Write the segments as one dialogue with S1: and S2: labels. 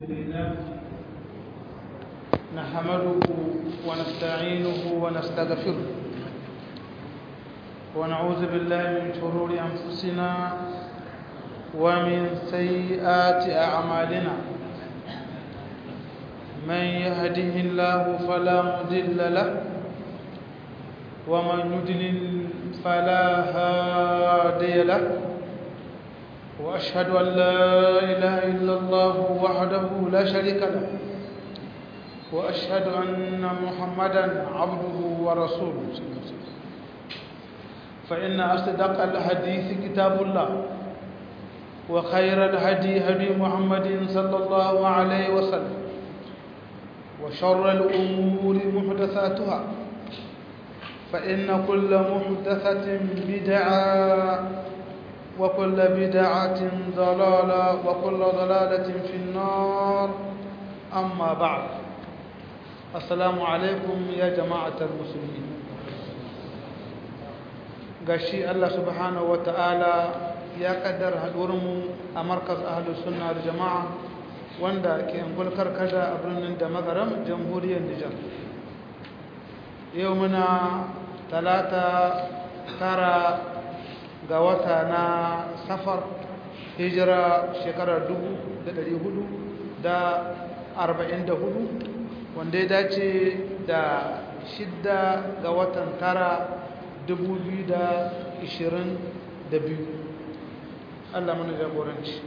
S1: لله نحمده ونستعينه ونستغفره ونعوذ بالله من شرور أنفسنا ومن سيئات أعمالنا من يهده الله فلا مضل له ومن يضلل فلا هادي له وأشهد أن لا إله إلا الله وحده لا شريك له وأشهد أن محمدا عبده ورسوله فإن أصدق الحديث كتاب الله وخير الهدي هدي محمد صلى الله عليه وسلم وشر الأمور محدثاتها فإن كل محدثة بدعة وكل بدعة ضلالة وكل ضلالة في النار أما بعد السلام عليكم يا جماعة المسلمين gashi Allah subhanahu wa ta'ala ya kaddar haɗuwarmu a markas ahalus sunna da jama'a wanda ke angulkar kada a birnin da magaram jamhuriyar Nijar yau muna talata tara ga wata na safar hijira shekarar dubu da ɗari hudu da arba'in da hudu wanda ya dace da shidda ga watan tara dubu biyu da ishirin da biyu allah mana jagoranci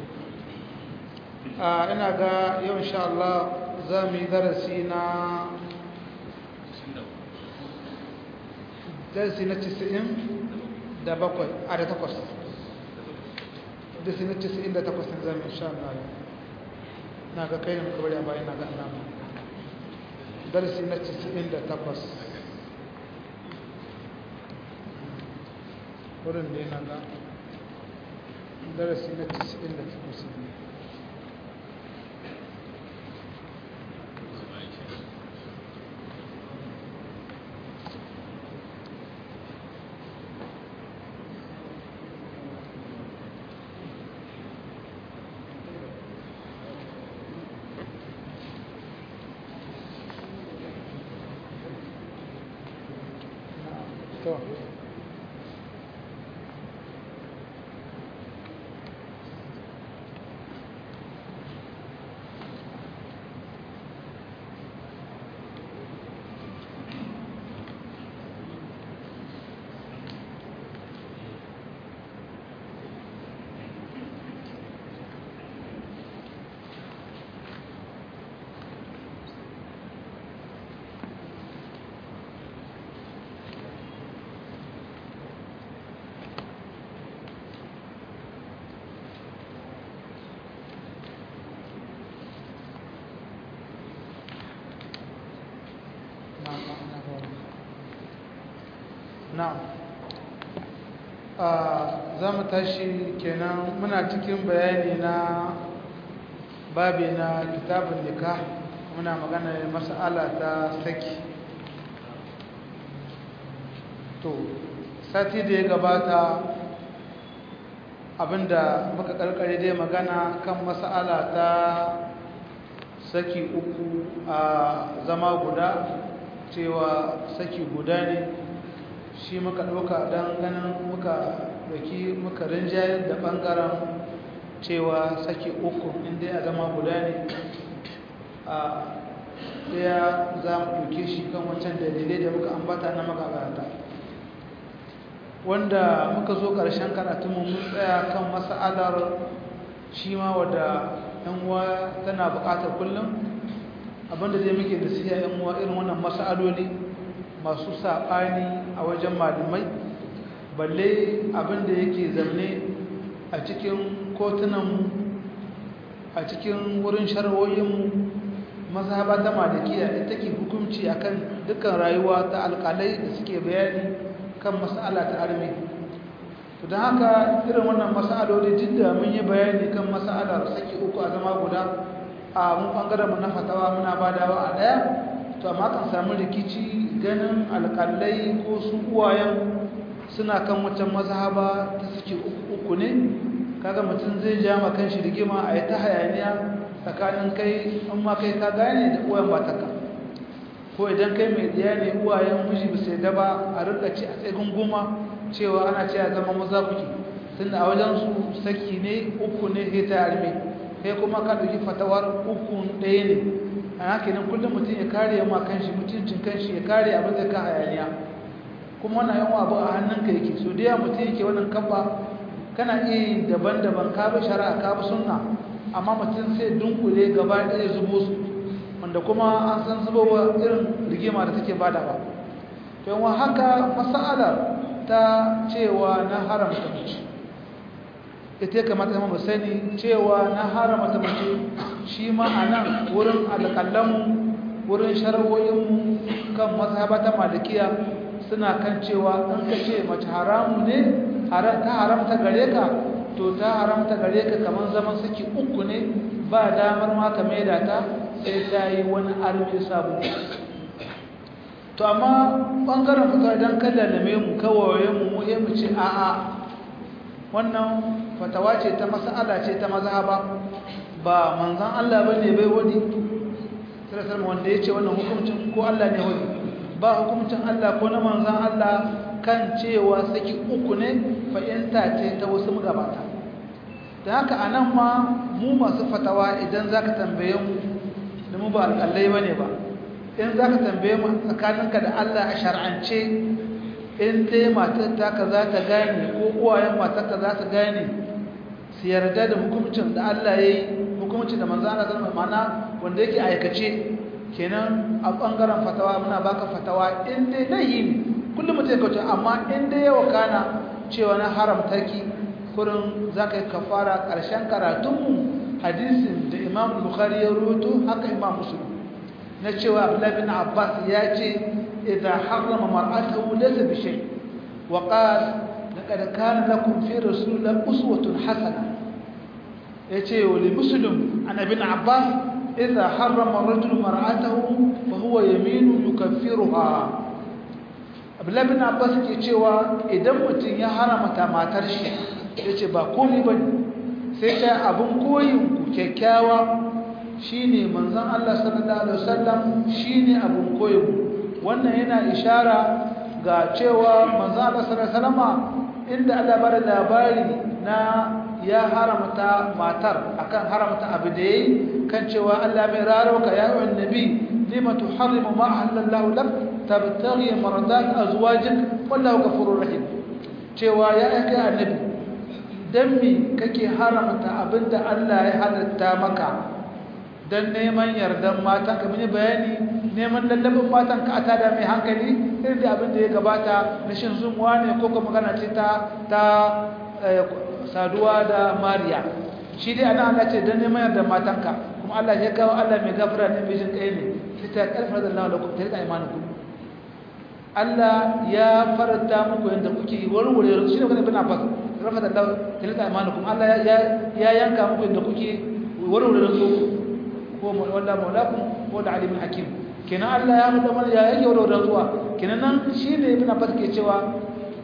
S1: a ina ga yau insha Allah za mu yi darasi na darasi na 90 da bakwai a da takwas da su na cisin da takwas na zama insha Allah na ga kai ne muka bari a bayan na ga alama darasi na cisin da takwas wurin da yana ga darasi na cisin da takwas ne to na'am za mu tashi kenan muna cikin bayani na babi na kitabun nikah muna magana mas'ala ta saki to sati da ya gabata abinda muka karkare dai magana kan mas'ala ta saki uku a zama guda cewa saki guda ne shi muka ɗauka don ganin muka ɗauki muka rinjayar da ɓangaren cewa saki uku inda a zama guda ne a ɗaya za mu ɗauke shi kan wancan dalilai da muka ambata na magabata wanda muka zo ƙarshen karatunmu mun tsaya kan mas'alar shi ma wadda yan uwa tana buƙatar kullum abinda zai muke da siya yan uwa irin wannan mas'aloli masu saɓani a wajen malamai balle abinda yake zaune a cikin kotunanmu a cikin wurin sharwoyinmu mazhaba ta malikiya ita ke hukunci akan dukkan rayuwa ta alƙalai da suke bayani kan mas'ala ta armi to don haka irin wannan mas'aloli duk da mun yi bayani kan mas'alar saki uku a zama guda a mun bangaren mu na fatawa muna badawa a ɗaya to amma kan samu rikici ganin alƙalai ko su uwayen suna kan wancan mazhaba ta suke uku ne kaga mutum zai ja ma kan shi rigima a yi ta hayaniya tsakanin kai in ma kai ka gane da uwayen matarka ko idan kai mai diya ne uwayen miji ba sai daba a rika ci a tsakin goma cewa ana ce a zama maza kuke tunda a wajen su saki ne uku ne sai ta arme kai kuma ka ɗauki fatawar uku ɗaya ne a haka nan kullum mutum ya kare ma kanshi mutuncin kanshi ya kare abin da ka hayaniya kuma wannan yawan abu a hannunka yake so da yawa mutum yake wannan kabba kana iya yin daban-daban ka bi shari'a ka bi sunna amma mutum sai dunkule gaba ɗaya zubo su wanda kuma an san zubowa irin rigima da take bada ba yawan haka mas'alar ta cewa na haramta mace ita ya kamata mu sani cewa na haramta mace shi ma a nan wurin alƙalanmu wurin sharawoyinmu kan mazhaba ta malikiya suna kan cewa in ka ce mace haramu ne ta haramta gare ka to ta haramta gare ka kamar zaman saki uku ne ba damar ma ka maida ta sai ta yi wani arme sabu to amma ɓangaren fata idan ka lalame mu kawaye mu mu mu ce a'a wannan fatawa ce ta mas'ala ce ta mazhaba ba manzon Allah bane bai wadi sai wanda yace wannan hukuncin ko Allah ne wadi ba hukuncin Allah ko na manzon Allah kan cewa saki uku ne fa'inta ce ta wasu magabata da haka anan ma mu masu fatawa idan zaka tambaye mu da mu ba alƙallai bane ba in zaka tambaye mu tsakaninka da Allah a shar'ance in dai matar taka za ta gane ko uwayen matarka za ta gane su yarda da hukuncin da Allah ya yi hukuncin da manzo Allah zama mana wanda yake aikace kenan a bangaren fatawa muna baka fatawa in dai lahi ne kullum mutum ya kauce amma in dai yawa kana cewa na haramta ki kurin za ka yi kafara ƙarshen karatunmu hadisin da imam bukhari ya rubuto haka imam muslim na cewa abdullahi bin abbas ya ce إذا حرم مرأته ليس بشيء وقال لقد كان لكم في رسول الله أسوة حسنة يتي ولمسلم عن ابن عباس إذا حرم الرجل مرأته فهو يمين يكفرها Abdullahi bin Abbas ke cewa idan mutum ya haramta matar shi yace ba komai bane sai ta abun koyin ku kyakkyawa shine manzon Allah sallallahu alaihi wasallam shine abun koyin ku wannan yana ishara ga cewa manzo Allah sallallahu alaihi inda Allah bada labari na ya haramta matar akan haramta abu da yayi kan cewa Allah mai rarauka ya yi annabi lima tuharrimu ma halallahu lak tabtaghi maradat azwajik wallahu ghafurur rahim cewa ya aika annabi dan me kake haramta abinda Allah ya halatta maka dan neman yardan matan ka mini bayani neman lallabin matan ka ata da mai hankali irin da abin da ya gabata na shin zumuwa ne ko kuma magana ce ta ta saduwa da mariya shi dai ana Allah ce dan neman yardan matan ka kuma Allah ya kawo Allah mai gafara ne mai jin kai ne sai ta karfa da Allah lakum ta imanukum Allah ya faranta muku yanda kuke warware shi ne kana bin Abbas rafa da Allah ta imanukum Allah ya yanka muku yanda kuke warware su ko wanda maulakum ko da alimin hakim kenan Allah ya mutu mana ya yake wadda zuwa kenan nan shine ibn Abbas ke cewa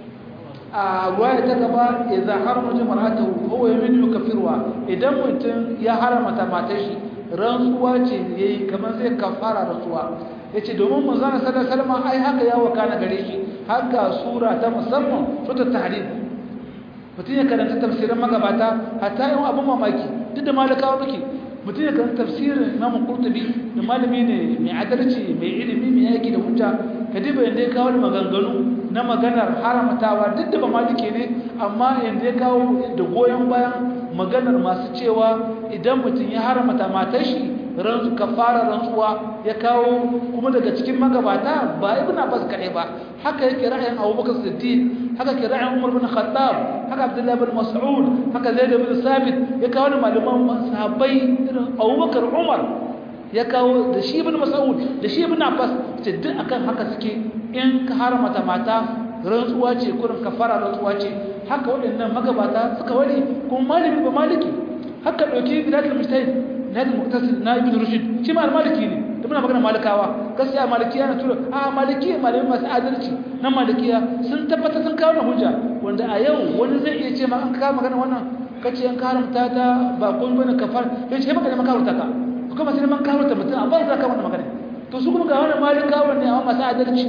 S1: a ruwaya ta gaba idza harama jama'atu huwa yamin yukafirwa idan mutum ya haramta matar shi rantsuwa ce yayi kamar zai kafara rantsuwa yace domin manzo sallallahu alaihi wasallam ai haka ya wakana gare shi haka sura ta musamman sura tahrim mutum ya karanta tafsirin magabata hatta yin abun mamaki duk da malakawa muke mutum ya kan tafsirin Imam Qurtubi da malami ne mai adalci mai ilimi mai yaki da hujja kadiba yanda ya kawo maganganu na maganar haramtawa duk da ba maliki ne amma yanda ya kawo da goyon bayan maganar masu cewa idan mutum ya haramta matar shi ranzu kafara rantsuwa ya kawo kuma daga cikin magabata ba ibn Abbas kare ba haka yake ra'ayin Abubakar Siddiq haka ke ra'ayin Umar bin Khattab haka Abdullah bin Mas'ud haka Zaid bin Sabit ya kawo malaman sahabbai irin Abubakar Umar ya kawo da shi ibn Mas'ud da shi ibn Abbas ce duk akan haka suke in ka haramta mata rantsuwa ce kurin kafara rantsuwa ce haka waɗannan magabata suka wari kuma malami ba maliki haka ɗauki bidatul mujtahid nadi muktasid na ibn rushd shi ma maliki ne da muna magana malikawa gaskiya malikiya na tura a malikiya malamai masu adalci na malikiya sun tabbata sun kawo na hujja wanda a yau wani zai iya ce ma an kawo magana wannan kace an karamta ta ba kun bane kafar yace baka da makaranta ka kuma sai man karamta mutum amma za ka wannan magana to su kuma ga wannan malikawa ne amma masu adalci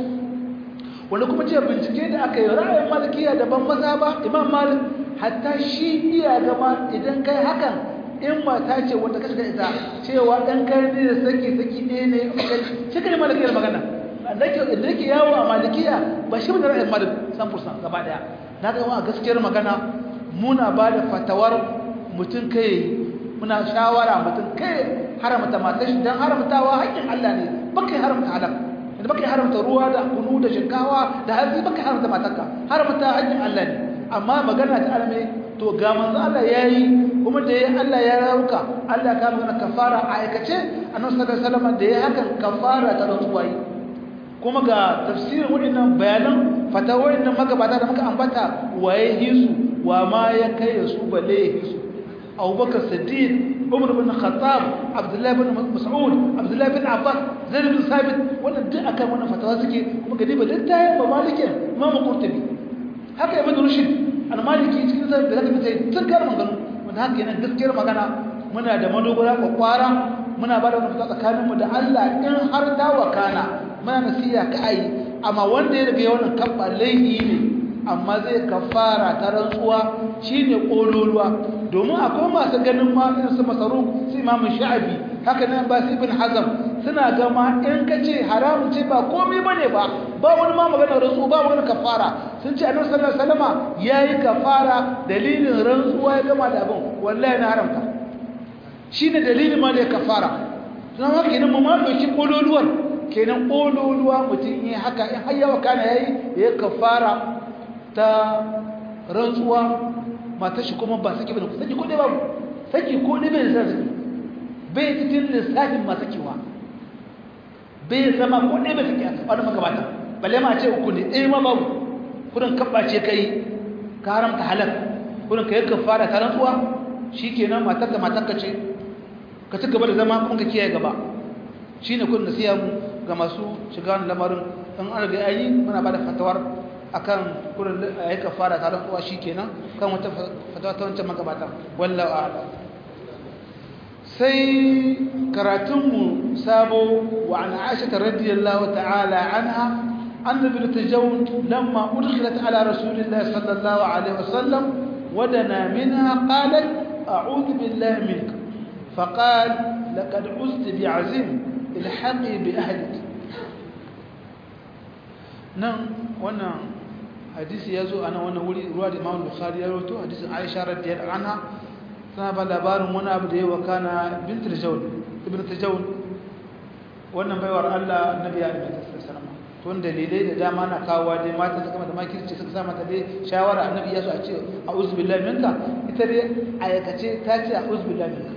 S1: wanda kuma ce bincike da aka yi ra'ayin malikiya daban maza ba imam malik hatta shi iya gama idan kai hakan in mata ce wanda ka shiga ita cewa dan kai ne da saki saki ne ne shi kai malikiyar magana da yake yawo a malikiya ba shi bane ra'ayin malik san fursan gaba daya na ga a gaskiyar magana muna ba da fatawar mutum kai muna shawara mutum kai haramta matar shi dan haramtawa haƙƙin Allah ne baka haramta halal da baka haramta ruwa da kunu da shinkawa da hatsi baka haramta matarka haramta haƙƙin Allah ne amma magana ta alme to ga manzo Allah yayi kuma da yayi Allah ya rauka Allah ka magana kafara a aikace annabi sallallahu alaihi wasallam da yayi hakan kafara ta rantsuwa kuma ga tafsirin waɗannan bayanan fatawoyin nan magabata da muka ambata waye hisu wa ma ya kai su balle hisu Abubakar Siddiq Umar bin Khattab Abdullah bin Mas'ud Abdullah bin Abbas Zaid bin Sabit wannan duk akan wannan fatawa suke kuma ga diba littafin ba maliki Imam Qurtubi haka Ibn Rushd al-Maliki cikin sa da zaka fice tun kar magana wanda haka yana gaskiyar magana muna da madogara kwakwara muna ba da wannan fatawa tsakaninmu da Allah in har ta wakana muna nasiya ka ai amma wanda ya riga wannan kabba laifi ne amma zai kafara ta rantsuwa shine kololuwa domin akwai masu ganin ma irin su masaruf su imamu sha'abi haka nan ba su ibn hazam suna ga ma in ka ce haramun ce ba komai bane ba ba wani ma magana rantsuwa ba wani kafara sun ce annabi sallallahu alaihi wasallama yayi kafara dalilin rantsuwa ya gama da abin wallahi na haramta shine dalilin ma da ya kafara don haka idan mu ma dauki kololuwar kenan kololuwa mutum yi haka in har yawa kana yayi ya kafara ta rantsuwa mata shi kuma ba saki bane saki ko dai babu saki ko dai bai zai saki bai cikin lissafin masu kiwa bai zama ko dai bai saki a wani magabata balle ma ce uku ne ɗaya ma babu kudin kabbace kai ka haramta halal kudin ka yi kafara ta rantsuwa shikenan matar da matar ka ce ka ci gaba da zama kuma ka kiyaye gaba shine kudin da siya mu ga masu shiga lamarin in an riga ayi muna bada fatawar akan kurin ayi kafara ta rantsuwa shikenan kan wata fatawa ta wancan magabata wallahu a'lam sai karatunmu sabo wa an Aisha radiyallahu ta'ala anha anna bil tajawun lamma udkhilat ala rasulillahi sallallahu alaihi wasallam ودنا منها قالت أعوذ بالله منك فقال لقد عزت بعزيم الحقي بأهلك نعم وانا حديث يزو انا وانا ولي رواه الامام البخاري يروتو حديث عائشه رضي الله عنها sana ba labarin wani abu da yawa kana bint al-jawl ibn tajawul wannan baiwar Allah annabi ya rubuta sallallahu alaihi wasallam dalilai da dama na kawo dai mata suka mata makirci suka sa mata dai shawara annabi ya so a ce a'udhu billahi minka ita dai ayakace ta ce a'udhu billahi minka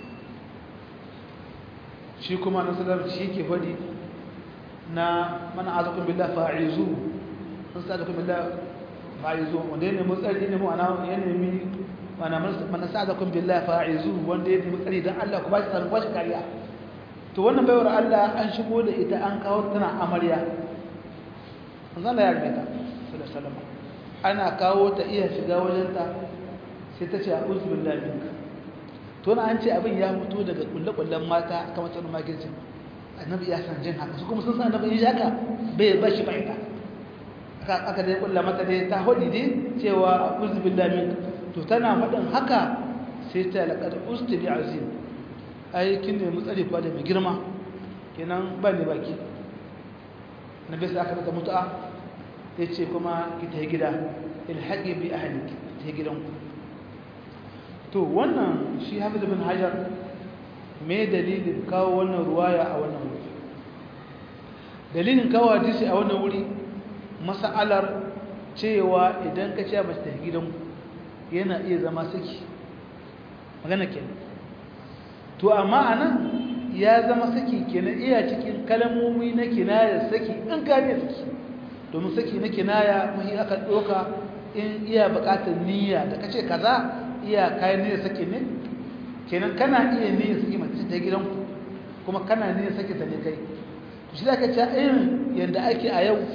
S1: shi kuma na sallar shi ke faɗi na mana azakun billah fa'izu sun sa azakun billah fa'izu wanda ya nemi tsari ne mu ana ya nemi mana mana sa azakun billah fa'izu wanda ya nemi tsari don Allah ku ba shi tsarin kwashi kariya to wannan baiwar Allah an shigo da ita an kawo tana amarya zan ya rubuta sallallahu alaihi ana kawo ta iya shiga wajenta sai ta ce a'udhu billahi minka to na an ce abin ya mutu daga kulle-kullen mata kamar tsarin makircin annabi ya san jin haka su kuma sun san annabi ya haka bai ba shi fahimta aka dai kulla mata dai ta hudi dai cewa a'udhu billahi minka to tana faɗin haka sai ta laqad usti bi azim ai kin ne mu tsare kwa da mai girma kenan ba ne baki nabi sai aka mata mutu'a yace kuma ki ta gida ilhaqi bi ahliki ta gidanku to wannan shi hafiz bin hajar me dalilin kawo wannan ruwaya a wannan wuri dalilin kawo hadisi a wannan wuri mas'alar cewa idan ka ce mace ta gidan yana iya zama saki magana kenan to amma anan ya zama saki kenan iya cikin kalmomi na kinaya saki in ka ne saki domin saki na kinaya muhi aka doka in iya bukatar niyya da kace kaza iya kayan niyyar sake ne kenan kana iya niyyar sake mace ta gidanku kuma kana niyyar sake ta ne kai shi da ka ce irin yadda ake a yau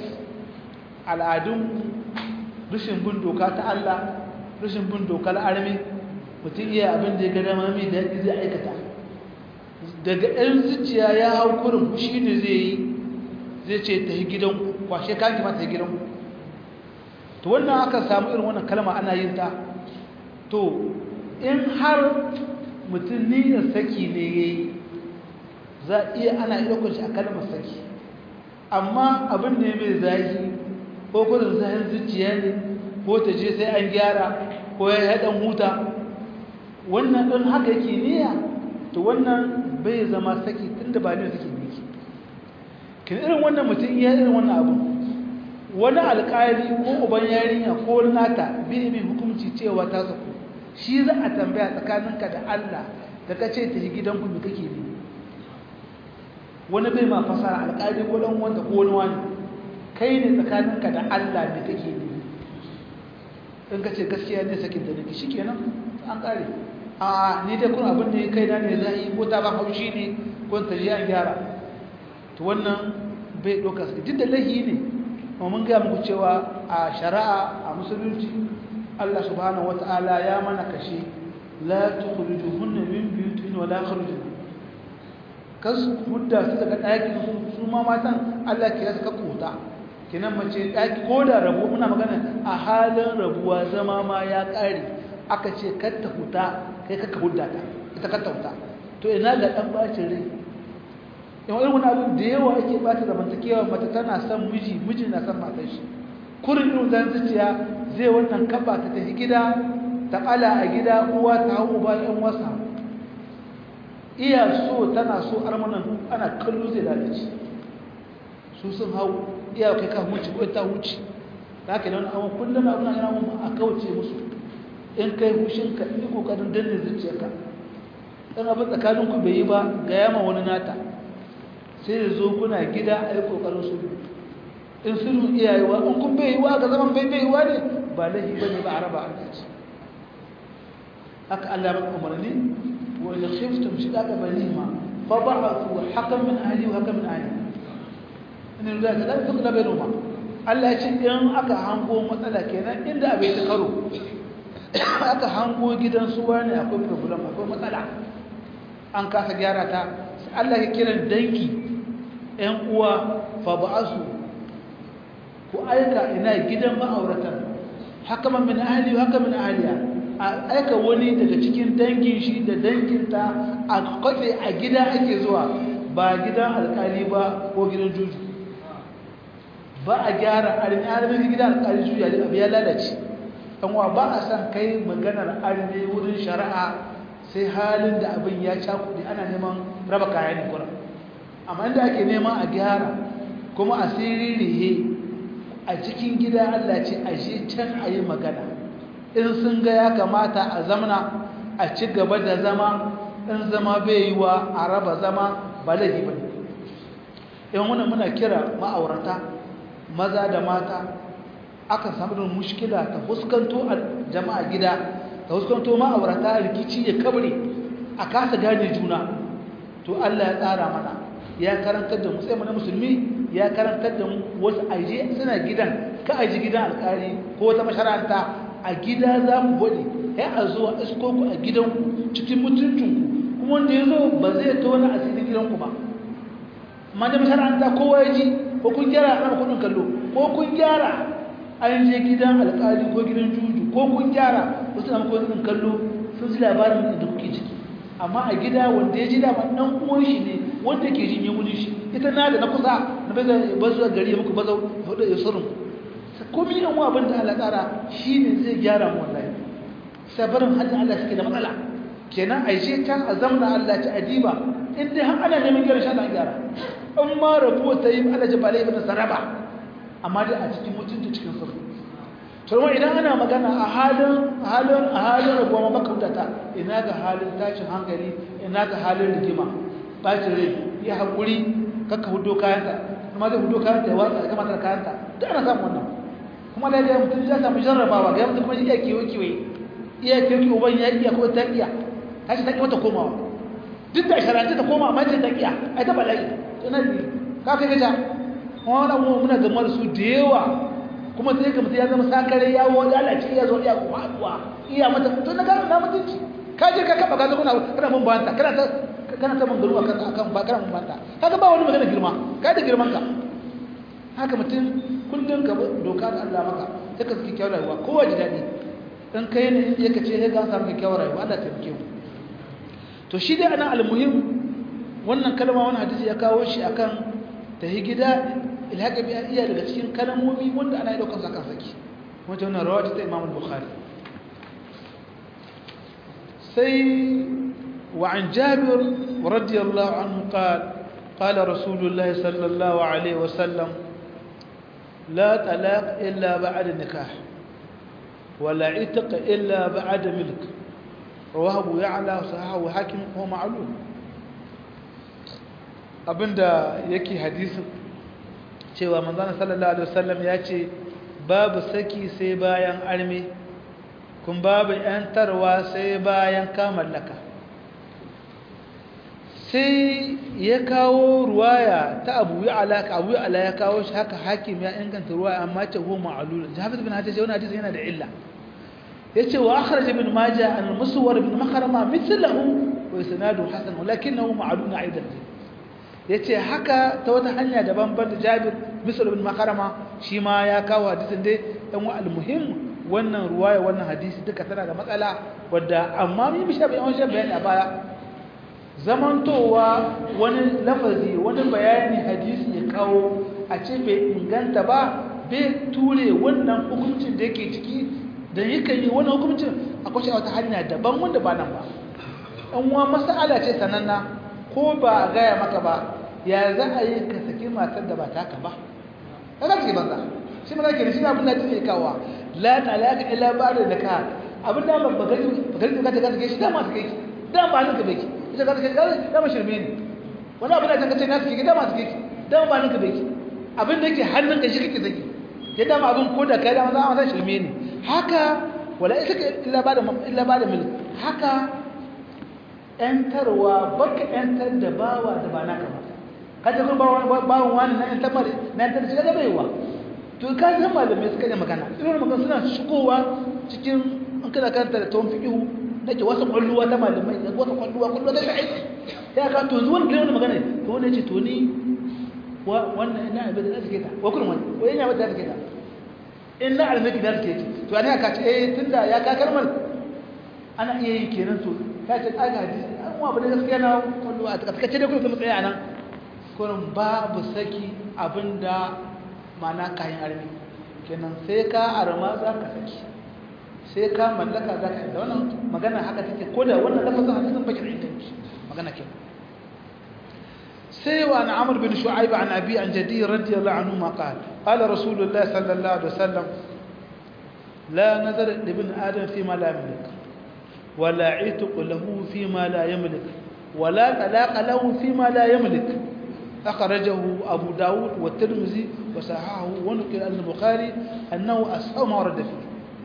S1: al'adun rashin bin doka ta Allah rashin bin dokar armi mutum iya abin da ya gada ma mai daɗi zai aikata daga ɗan zuciya ya hau kurin shi ne zai yi zai ce ta yi gidan kwashe kanki ma ta yi gidan to wannan aka samu irin wannan kalma ana yin ta to in har mutum niyyar saki ne ya yi za iya ana iya kunshi a kalmar saki amma abin da ya mai zahi ko kudin zahin zuciya ne ko ta je sai an gyara ko ya haɗan huta wannan ɗin haka yake niyya to wannan bai zama saki tun da ba ne saki ne ke kin irin wannan mutum iya irin wannan abu wani alƙali ko uban yarinya ko nata bai mai hukunci cewa ta saku shi za a tambaya tsakaninka da Allah da ka ce ta yi gidanku me kake ne wani bai ma fasara alƙali ko dan wanda ko wani wani kai ne tsakaninka da Allah me kake ne in ka ce gaskiya ne sakin da nake shikenan an kare a ni dai kun abin da ya kai na ne zai ko ta ba haushi ne ko ta ji an gyara to wannan bai doka su duk da lahi ne kuma mun ga muku cewa a shari'a a musulunci Allah subhanahu wata'ala ya mana kashe la tukhrijuhunna min buyutihin wa la yakhrujun kas hudda su daga ɗakin su su ma matan Allah ke yasa kuta kinan mace ɗaki ko da rabu muna magana a halin rabuwa zama ma ya ƙare aka ce kar ta huta kai kaka hudda ta ita kar ta huta to ina ga ɗan bacin rai yawan irin wani abin da yawa ake ɓata zamantakewa mata tana son miji miji na son matar shi kurin irin zan zuciya zai wannan kaba ta tafi gida ta ƙala a gida uwa ta hau uba ɗan wasa iya so tana so armanan ana kallo zai lalace su sun hau iya kai ka wuce ko ta wuce da haka nan awon kullum abin yana mun a kauce musu in kai hushin ka yi kokarin danne zuciyarka dan abin tsakanin ku bai yi ba ga yama wani nata sai ya zo kuna gida a yi kokarin su in sulhu iyayewa in kun bai yiwa ga zaman bai bai yiwa ne ba lahi bane ba a raba an dace haka Allah ya umarni wa in khiftum shiqaqa bainihima fa ba'athu hakam min ahli wa hakam min ahli in da ka da tukla bainahuma Allah ya ce in aka hango matsala kenan inda abai ta karo aka hango gidan su wani akwai problem akwai matsala an kasa gyara ta Allah ya kiran danki ƴan uwa fa ba'athu ku aika ina gidan ma'auratan hakaman min ahli wa hakaman ahliya a aika wani daga cikin dangin shi da danginta a kwafe a gida ake zuwa ba gidan alkali ba ko gidan juju ba a gyara armi armi gidan alkali juju ya abu ya lalace wa ba a san kai maganar armi wurin shari'a sai halin da abin ya cakuɗe ana neman raba kayan kura amma inda ake neman a gyara kuma asiri rihe a cikin gida Allah ce a shi can a yi magana in sun ga ya kamata a zamana a ci gaba da zama in zama bai yi wa a raba zama ba laifi ba ne in wani muna kira ma'aurata maza da mata aka samu da mushkila ta fuskanto a jama'a gida ta fuskanto ma'aurata rikici ya kabri a kasa gane juna to Allah ya tsara mana ya karantar da musamman na musulmi ya karantar da wasu aje suna gidan ka aji gidan alkali ko wata masharanta a gida za ku bode ya a zuwa isko ku a gidanku cikin mutuncinku kuma wanda ya zo ba zai tona asirin gidanku ba amma da masharanta kowa ya ji ko kun gyara a kudin kallo ko kun gyara an je gidan alkali ko gidan juju ko kun gyara wasu na kudin kallo sun ji labarin da kuke ciki amma a gida wanda ya ji dama ɗan uwan shi ne wanda ke jin yawunin shi ita na da na kusa na bai zai bazu a gari ya muku bazau hudu ya surun komi yan wa abin da Allah tsara shi ne zai gyara mu wallahi sabarin hajji Allah suke da matsala kenan a je can a zamna Allah ta adiba in dai har ana neman gyara shan gyara in ma rabuwa ta yi Allah ji balai ibn saraba amma dai a cikin mutunta cikin sirri to idan ana magana a halin halin a halin rabuwa makautata ina ga halin tashin hankali ina ga halin rigima bacin rai ya haƙuri kakka hudo kayanta kuma zai hudo kayanta ya watsa kama ta kayanta duk ana samun wannan kuma da ya mutum ya samu jarrabawa ga mutum kuma iya kewa kewa iya kewa kewa ban ya iya ko ta iya ta ce ta ƙi komawa duk da sharanci ta koma amma ce ta iya ai ta bala'i to na biyu ka kai gaja kuma wani muna gama da su da yawa kuma sai ka mutum ya zama sakare ya wani lalace iya zo iya kuma haɗuwa iya mata to na gano na mutunci ka je ka kaba ka zo kana kana mun banta kana ta kana ta mangaru akan akan ba kana mun banta kaga ba wani magana girma kai da girman ka haka mutum kullun ka dokar Allah maka sai ka saki kyawar rayuwa kowa ji dadi dan kai ne in ka ce sai ga samu kyawar rayuwa Allah ta taimake mu to shi dai ana almuhim wannan kalma wannan hadisi ya kawo shi akan tahi gida ilhaka bi iya daga cikin kalmomi wanda ana yi daukar sa kan saki wata wannan rawa ta Imam Bukhari sai wa an Jabir radiyallahu anhu qala قال رسول الله صلى الله عليه وسلم لا طلاق إلا بعد نكاح ولا عتق إلا بعد ملك رواه أبو يعلى وصححه حاكم وهو معلوم abinda yake hadisin cewa manzon sallallahu alaihi wasallam ya ce babu saki sai bayan arme kun babu yantarwa sai bayan kamallaka sai ya kawo ruwaya ta abu ya'ala ka abu ya'ala ya kawo shi haka hakim ya inganta ruwaya amma ce huwa ma'lul hafiz bin hajar wannan hadisi yana da illa yace wa akhraj ibn majah an muswar ibn makhrama mithlahu wa isnadu hasan walakinahu ma'lul aidan yace haka ta wata hanya daban ban da jabir misal ibn makhrama shi ma ya kawo hadisin dai dan wa almuhim wannan ruwaya wannan hadisi duka tana da matsala wadda amma mun bi shabi yawan bayani a baya zamantowa wani lafazi wani bayani hadisi ya kawo a ce bai inganta ba bai ture wannan hukuncin da yake ciki da yakan yi wani hukuncin akwai wata hanya daban wanda ba nan ba an wa mas'ala ce sananna ko ba a gaya maka ba ya za a yi ka saki matar da ba taka ba ka za ka yi banza shi mana ke shi abin da take kawo la talaka illa ba'da nikah abin da ba gari ba gari ka ta sake shi da ma sake ki da ba nan ka beki ita ka sake da ma shirme ne wani abin da ka ce na sake ki da ma sake ki da ba nan ka beki abin da yake hannun ka shi kake saki ya dama abin ko da kai da maza ma shirme ne haka wala ita illa ba'da illa ba'da milk haka ‘yantarwa baka ‘yantar da bawa da ba naka ba kaje kun bawon wani na ‘yantar mara na ‘yantar da shiga da baiwa to ka san malamai suka yi magana irin magana suna shigowa cikin an kana kanta da tawon fiƙihu nake wasu ƙwalluwa ta malamai da wasu ƙwalluwa ƙwalluwa ta sha'i ya ka to zuwan gina wani magana to wani ce to ni wannan ina abin da za su ke ta wa kurin wani ko ina abin da za su ke ta in na almaki da su ke ci to ne ka ce eh tunda ya ka kalmar ana iya yi kenan to ta ce ɗaga hadisi an wa bane gaskiya na kwallo a takaskace da kuma tsaye a nan kurin babu saki abinda mana kayan armi kenan sai ka arma za ka saki sai ka mallaka za ka yi da wannan magana haka take ko da wannan lafazin hadisin bakin inganci magana ke sai wa na amur bin shu'aib an abi an jadi radiyallahu anhu ma qala qala rasulullahi sallallahu alaihi wasallam la nazar ibn adam fi ma la yamlik ولا عتق له فيما لا يملك ولا طلاق له فيما لا يملك أخرجه أبو داود والترمذي وصححه ونقل عن البخاري أنه أصحى ما ورد فيه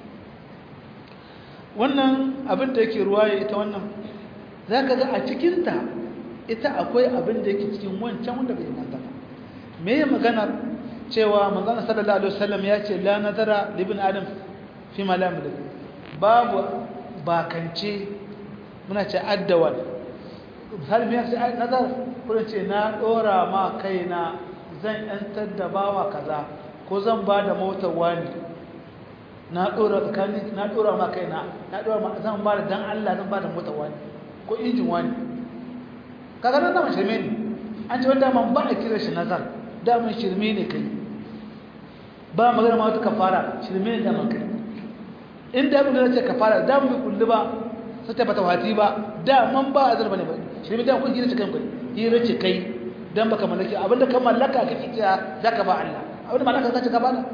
S1: wannan abin da yake ruwaye ita wannan za ka ga a cikinta ita akwai abin da yake cikin wancan wanda bai manta ba me ya maganar cewa manzana sallallahu alaihi wasallam ya ce la nazara libin adam fi ma la babu bakance muna ce addawal misali mai sai nazar kuma ce na dora ma kaina zan yantar da bawa kaza ko zan ba da motar wani na dora tsakanin na dora ma kaina na dora ma zan ba da dan Allah zan ba da motar wani ko injin wani kaga nan da shirme ne an ce wanda man ba a kira shi nazar da mun shirme ne kai ba magana ma wata kafara shirme ne da man kai in da abin da ce kafara da mu kulli ba sai ta bata wati ba da man ba azar bane ba shi ne da kun hira ce kan kai hira ce kai dan baka mallaki abinda ka mallaka kake cewa zaka ba Allah abinda mallaka kace ka bana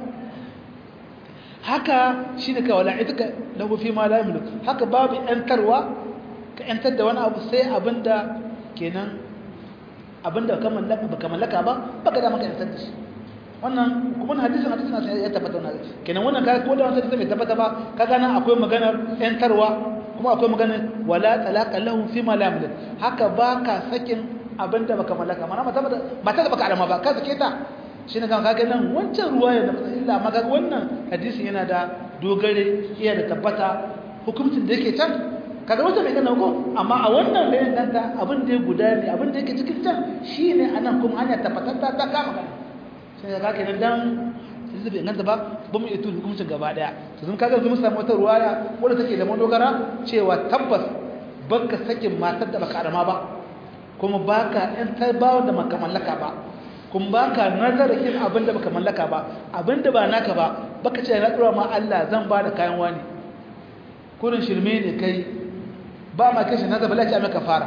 S1: haka shine ka wala itaka lahu fi ma la yamlik haka babu yantarwa ka yantar da wani abu sai abinda kenan abinda ka mallaka baka mallaka ba baka da maka yantar da shi wannan kuma hadisin hadisin ya tabbata wannan kenan wannan ka ko da wannan bai tabbata ba kaga nan akwai maganar yantarwa kuma akwai maganar wala talaqa lahu fi ma la yamlik haka baka sakin abinda baka mallaka mana mata mata da baka alama ba ka sake ta shine kan kaga nan wancan ruwaya da illa amma kaga wannan hadisin yana da dogare iya da tabbata hukuncin da yake can kaga wata mai gana ko amma a wannan da inganta abin da ya guda ne abin da yake cikin can shi ne a nan kuma hanya tabbatatta ta kama gani sai da kake nan dan sai bai inganta ba ba mu iya tuni hukuncin gaba daya to sun kaga mun samu wata ruwaya wadda take da madogara cewa tabbas baka sakin matar da baka arama ba kuma baka yan tarbawa da maka mallaka ba kuma baka nazarakin abin da baka mallaka ba abin da ba naka ba baka ce na tsura ma Allah zan ba da kayan wani kurin shirme ne kai ba ma kai shi na zaba lati a maka fara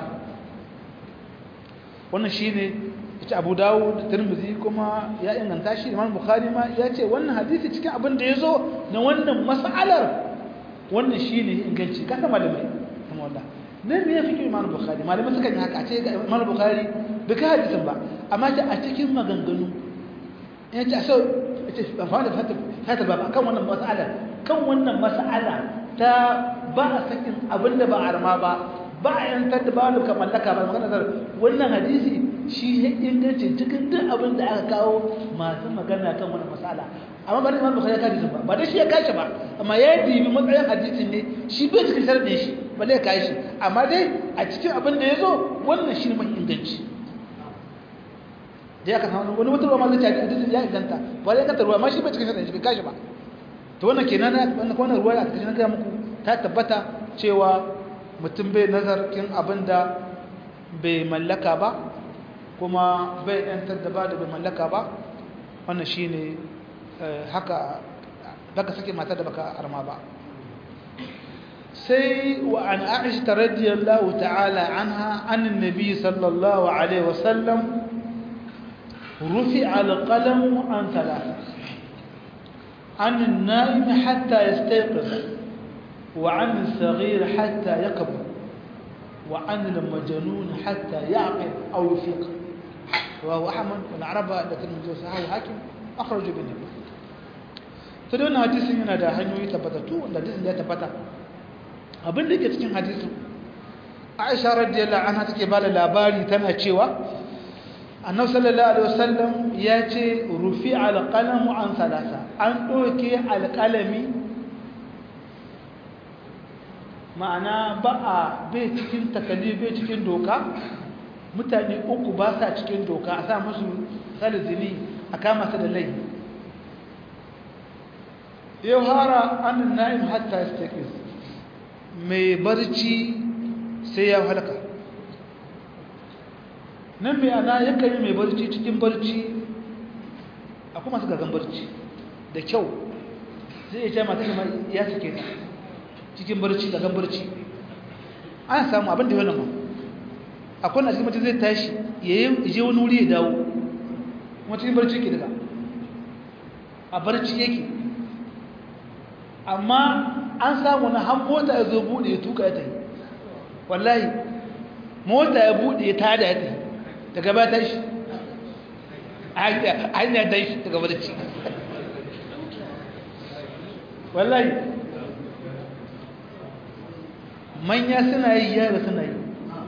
S1: wannan shine ita Abu Dawud da Tirmidhi kuma ya inganta shi Imam Bukhari ma ya ce wannan hadisi cikin abin da yazo na wannan mas'alar wannan shine inganci kada malamai kuma wallahi nan ne yafi Imam Bukhari malamai suka yi haka a ce ga Imam Bukhari bai ka hadisin ba amma ta a cikin maganganu ya ce so ita fa da fata ba kan wannan mas'ala kan wannan mas'ala ta ba a sakin abinda ba arma ba ba a yantar da ba da mallaka ba magana wannan hadisi shi ya inganci cikin duk abin da aka kawo masu magana kan wannan mas'ala amma ba da Imam Bukhari ya kaji ba ba da shi ya kashi ba amma ya dibi matsayin hadisin ne shi bai cikin sharadin shi balle ya kai shi amma dai a cikin abin da ya zo wannan shi ne mai inganci da ya ka samu wani mutum ma zai ci hadisin ya inganta ba ya kanta ruwa ma shi bai cikin sharadin shi bai kashi ba to wannan kenan wannan wannan ruwa a cikin ga muku ta tabbata cewa mutum bai nazarkin abin da bai mallaka ba kuma bai yantar da ba da bai mallaka ba wannan shine haka baka sake mata da baka arma ba sai wa an aisha radiyallahu ta'ala anha anin nabi sallallahu alaihi wasallam rufi alqalam an thalatha عن النائم حتى يستيقظ وعن الصغير حتى يكبر وعن المجنون حتى يعقل أو يفيق وهو أحمد والعرب لكن من جوسها وحاكم أخرج بني فدون حديث yana da hanyoyi tabbatattu wanda hadisin ya tabbata abin da yake cikin hadisin Aisha radiyallahu anha take ba da labari tana cewa annabi sallallahu alaihi wasallam ya ce rufi alqalamu an salasa an doke alqalami ma'ana ba a bai cikin takalli bai cikin doka mutane uku ba sa cikin doka a sa musu salizini a kama su da lai yau hara an na'im hatta istakis mai barci sai ya halka nan mai ana yakan yi mai barci cikin barci a kuma su gagan barci da kyau zai iya ce mata kama ya suke ta cikin barci gagan barci an samu abin da yi wannan akwai na cikin mutum zai tashi ya yi je wani wuri ya dawo kuma cikin barci ke daga a barci yake amma an samu na han mota ya zo buɗe ya tuka ya tafi wallahi mota ya buɗe ya tada ya tafi daga ba ta shi a hanyar ta shi daga barci wallahi manya suna yi yara suna yi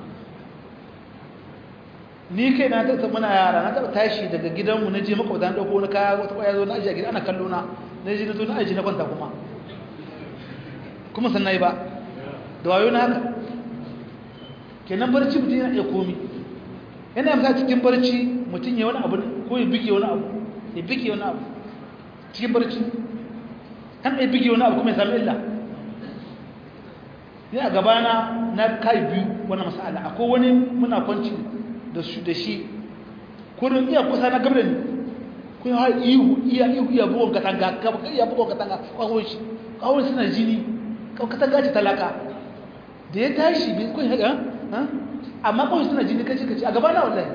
S1: ni kai na taɓa muna yara na taɓa tashi daga gidanmu na je makwabta na ɗauko wani kaya wata kwaya zo na ajiye a gida ana kallo na na je na zo na ajiye na kwanta kuma kuma sannan yi ba da wayo na haka kenan barci mutum yana iya komi yana fita cikin barci mutum ya wani abu ko ya bige wani abu ya bige wani abu cikin barci kan ya bige wani abu kuma ya sami illa ni a gabana na kai biyu wani masala akwai wani muna kwanci da su da shi kurin iya kusa na gabda ne kun har ihu iya ihu iya bugon katanga iya bugon katanga kwawon shi kwawon suna jini katanga ce talaka da ya tashi bai kun haɗa amma kawai suna jini kaci kaci a gaba na wallahi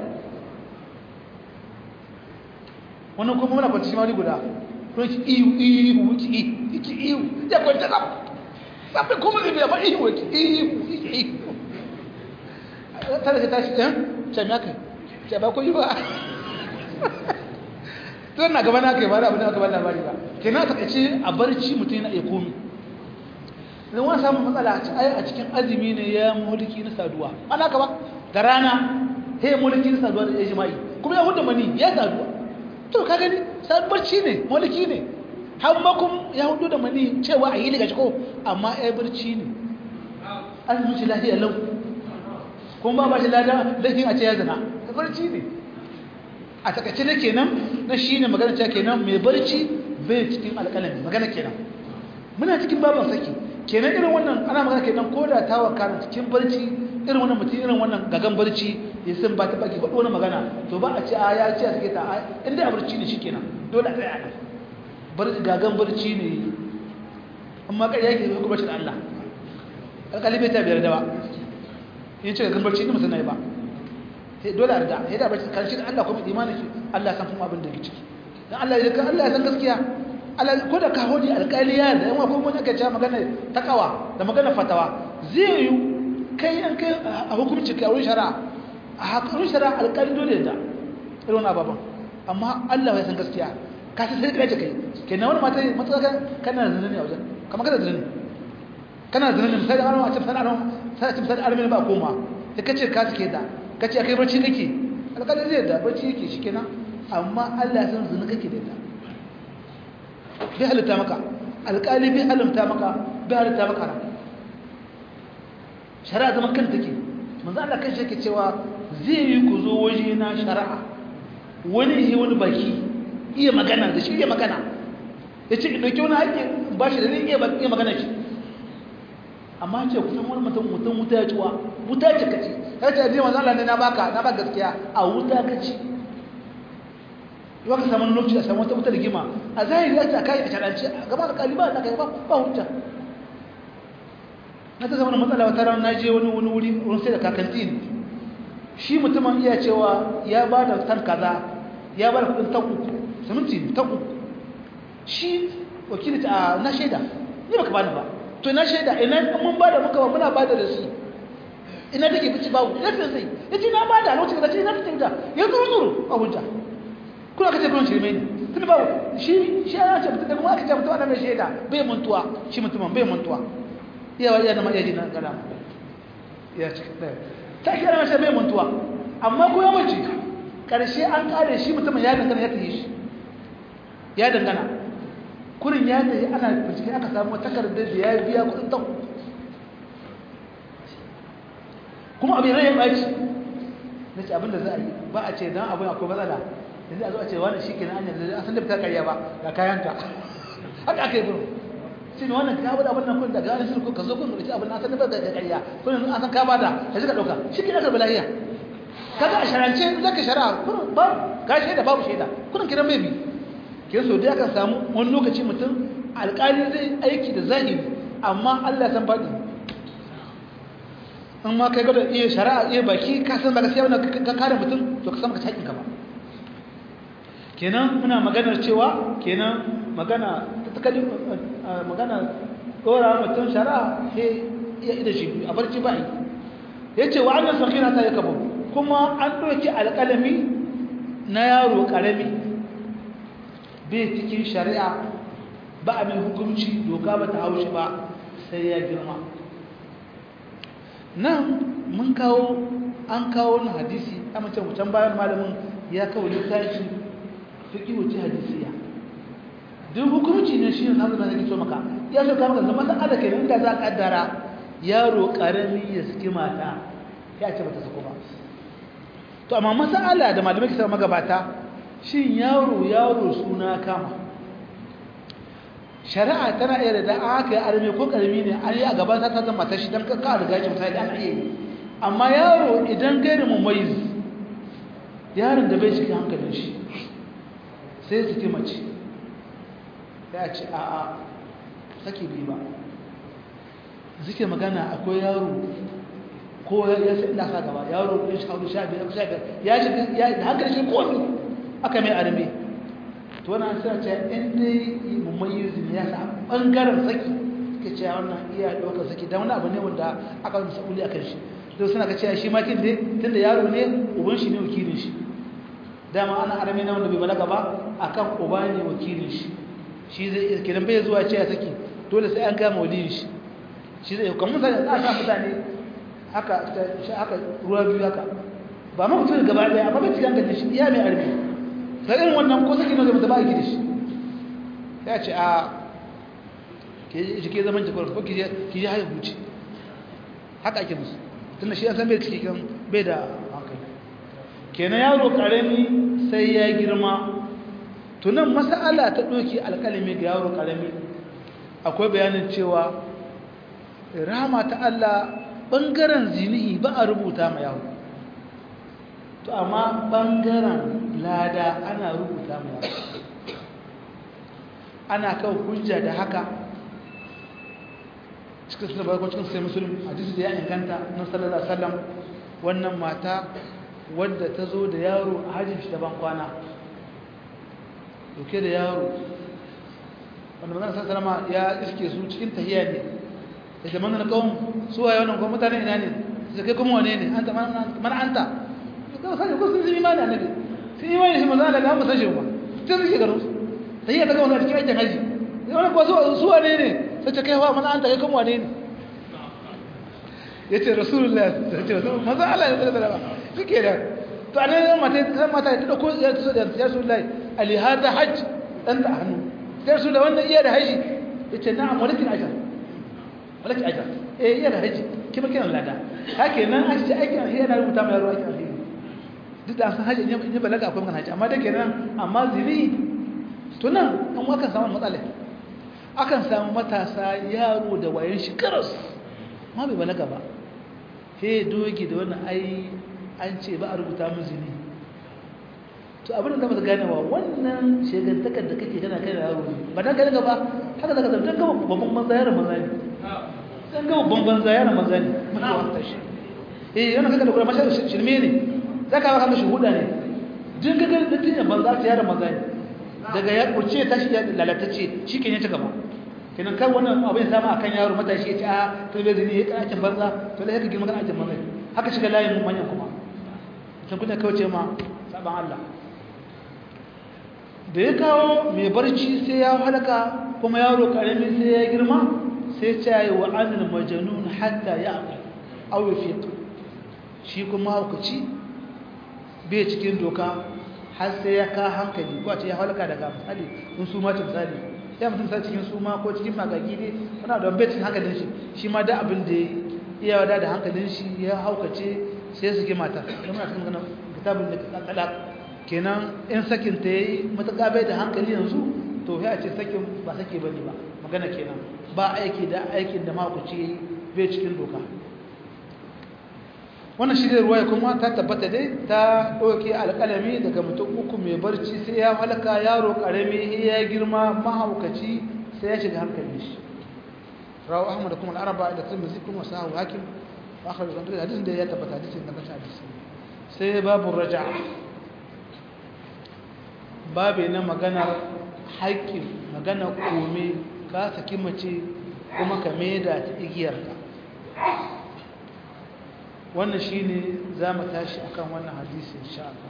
S1: wannan kuma muna kwanci shimari guda kuma ki iyu iyu ki iyu ki iyu ya kwanci na sabbin kuma zai biya ba iyu ki iyu iyu tare ka tashi ɗan can ya kai ce ba ku yi ba tun na gaba na kai ba da abin da aka ba labari ba ke na takaice a barci mutum yana iya komi idan wani samun matsala a cikin azumi ne ya mulki na saduwa ana ka ba da rana he mulki na saduwa da ya jima'i kuma ya hudu mani ya saduwa to ka gani barci ne mulki ne har makon ya hudu da mani cewa a yi daga ciko amma ya barci ne azumin shi lafiya lau kuma ba ba shi lada laifin a ce ya zina barci ne a takaice ne kenan na shi ne magana cewa kenan mai barci bai cikin alƙalami magana kenan muna cikin baban saki kenan irin wannan ana magana kenan ko da ta wakana cikin barci irin wannan mutum irin wannan gagan barci ya san ba ta baki faɗo wani magana to ba a ce a ya ce a suke ta a inda a barci ne shi kenan dole a tsaya nan barci gagan barci ne amma ƙarya yake zai kuma shi da Allah alƙali bai ta biyar da ba yin ce gagan barci ne musamman ba dole a rida ya da barci karshe da Allah kuma imanin shi Allah ya san kuma abin da ke ciki dan Allah ya Allah ya san gaskiya Allah ko da ka hodi alƙali ya da yawa kuma aka ce magana takawa da magana fatawa zai yi kai an kai a hukunci kai a wurin shari'a a hakurin shari'a alƙali dole da irin wani ababen amma Allah ya san gaskiya ka san sai kai kai kenan wani mata matsaka kana zina ne a wajen kamar kana zina ne kana zina ne misali an wace misali an sai misali armin ba koma sai kace ka sake da kace akai barci kake alƙali zai da barci yake shikenan amma Allah ya san zina kake da ita bai halitta maka alƙali bai halimta maka bai halitta maka shari'a zaman kan take manzo Allah kan shi yake cewa zai yi ku zo waje na shari'a wani yi wani baki iya magana da shi iya magana ya ce ɗauki wani haƙƙi ba shi da zai iya magana shi amma ce kusan wani mutum mutum wuta ya ciwa wuta ce kaci ya ce zai manzo Allah ne na baka na ba gaskiya a wuta kaci yau ka samu lokaci a samu wata wuta rigima a zahiri ya ce a kai a sharance a gaba da kaliba na kai ba hujja na ta zama matsala wata ran na je wani wani wuri wurin sai da kakantin shi mutumin iya cewa ya ba da tan kaza ya ba da kudin tan uku siminti tan uku shi wakili ta na shaida ni baka bani ba to na shaida ina mun ba da muka ba muna ba da rashi ina take bici babu ina sai sai yace na ba da lokacin da ce na fitin da ya zuru zuru a hujja kuna kace kun shirme ne tun babu shi shi ya ce mutum da kuma aka ce mutum ana mai shaida bai mantuwa shi mutumin bai mantuwa iyawa iya da ma'iyaji na gada ya ci ɗaya ta kira mashi bai mantuwa amma ko yawanci ƙarshe an ƙare shi mutumin ya dangana ya tafi shi ya dangana kurin ya tafi ana bincike aka samu takardar da ya biya kudin ta kuma abin rai ya ɓaci na ce abin da za a yi ba a ce don abin akwai matsala yanzu a zo a ce wani shi ke na hanyar da san da ta karya ba ga kayanka haka aka yi buru shi ne wannan ka bada abin nan kun da gane shi ka zo kun da abin nan san da da karya kun an san ka bada ka shi ka dauka shi ke da balahiya kaga a sharance zaka shari'a kun ba ga shaida babu shaida kun kiran bai bi ke so dai aka samu wani lokaci mutum alƙali zai aiki da zahiri amma Allah san faɗi in ma kai gada iya shari'a iya baki ka san ba gaskiya wannan ka kare mutum to ka san ka haƙin ka ba kenan muna maganar cewa kenan magana tattalin magana dora mutum shari'a sai iya ida shi a barci ba yi ya ce wa annan sakira ta yi kabo kuma an ɗauki alƙalami na yaro ƙarami bai cikin shari'a ba a mai hukunci doka ba ta haushi ba sai ya girma nan mun kawo an kawo wani hadisi a mace wucen bayan malamin ya kawo littafi fiƙi wuce hadisiya duk hukunci ne shi ne samun da nake so maka ya so ka maka zama da ada kenan da za ka kaddara yaro karami ya saki mata ya ce bata sako ba to amma masala da malamai ke sama magabata shin yaro yaro suna kama shari'a tana iya da aka yi arme ko karami ne an yi a gaban ta zama mata shi don ka riga shi misali ana iya yi amma yaro idan gairin mummayiz yaron da bai shiga hankalin shi sai su ki mace sai a ce a'a sake bi ba suke magana akwai yaro ko ya sai inda sa gaba yaro ɗin shi hauru sha biyar sha biyar ya shi ya da hankali shi kofi aka mai arme to wani an sa ce in dai mummayizu ne ya sa ɓangaren saki suke ce wannan iya ɗaukar saki don wani abu ne wanda aka wani sa'uli a kan shi to suna ka ce shi makin dai tunda yaro ne uban shi ne wakilin shi dama ana arme na wanda bai balaga ba akan uba ne wakilin shi shi zai kiran bai zuwa ce ya saki dole sai an gama waliyin shi shi zai kamar sai a sa mutane haka haka ruwa biyu haka ba ma mutum gaba daya amma bai cikin ganin shi iya mai arme sai irin wannan ko saki ne zai ba ki da shi ya ce a ke ji ke zaman jikwar ko ki je ki je haihu ce haka ake musu tunda shi ya san bai ciki kan bai da hankali kenan yaro karami sai ya girma tunan mas'ala ta doki alƙalami ga yaro karami akwai bayanin cewa rahama ta Allah bangaren zinihi ba a rubuta ma yaro to amma bangaren lada ana rubuta ma yaro ana kawo hujja da haka cikin suna barkon cikin sai musulun hadisi da ya inganta na sallallahu alaihi wasallam wannan mata wadda ta zo da yaro a hajjin shi daban kwana dauke da yaro wanda magana sallama ya iske su cikin tahiyya ne da zaman na kawon su waye wannan kuma mutane ina ne su kai kuma wane ne anta mana anta kawai sani ko sun zai imani annabi sun imani shi maza daga amma san shi ba tun suke garin su tahiyya ta kawon a cikin aikin haji wani kuwa su wane ne sai ta kai wa mana anta kai kuma wane ne ya ce rasulullah ta ce maza Allah ya tsara ba suke da to a nan mata ta mata ta dauko ya tso da ya rasulullah ali hada hajj dan da hannu ya rasulullah wannan iya da haji yace na'am walakin ajr walakin ajr eh iya da haji kima kiran lada haka nan an ce aikin alheri yana rubuta mai yaro aikin alheri duk da san haji ne balaga akwai magana haji amma da kenan amma zini to nan an wakan samu matsala akan samu matasa yaro da wayan shi karas ma bai balaga ba he dogi da wannan ai an ce ba a rubuta mun zini to abin da zama gane wa wannan shegantakar da kake kana kai da yaro ba dan gane ba haka zaka zama dan gaba babban manza yaron manza ne dan gaba babban banza yaron manza ne mutuwa ta shi eh yana kaga da kuma mashar shirme ne zaka ba kama shuhuda ne din kaga da tinya banza ta yaron manza ne daga ya kurce ta shi lalatacce shi ke ne ta gaba kenan kan wannan abin sama akan yaro matashi ya ce a to bai zini ya kanakin banza to lai ka girma kanakin banza haka shiga layin manyan kuma sun kuna kauce ma saban Allah da ya kawo mai barci sai ya halaka kuma yaro karami sai ya girma sai ce yi wa anil majanun hatta ya aqil aw yafiq shi kuma hukuci bai cikin doka har sai ya ka hankali ko a ce ya halaka daga misali in su ma ce misali ya mutum sa cikin suma ko cikin magagi ne wani da betin hankalin shi shi ma da abin da ya wada da hankalin shi ya haukace sai su ke mata don muna cikin ganin kitabin da talak kenan in sakin ta yayi matuƙa bai da hankali yanzu to ya ce sakin ba sake bane ba magana kenan ba aiki da aikin da mahaukaci bai cikin doka wannan shi da ruwaya kuma ta tabbata dai ta ɗauke alƙalami daga mutum uku mai barci sai ya halaka yaro ƙarami ya girma mahaukaci sai ya shiga hankali shi rawu ahmad da kuma al'araba da tirmidhi kuma sahu hakim wa akhar da duk hadisin da ya tabbata hadisin da kace hadisi sai babu raja'a babu na maganar haƙƙin magana kome ka saki mace kuma ka maida ta igiyarka wannan shine zamu tashi akan wannan hadisi insha Allah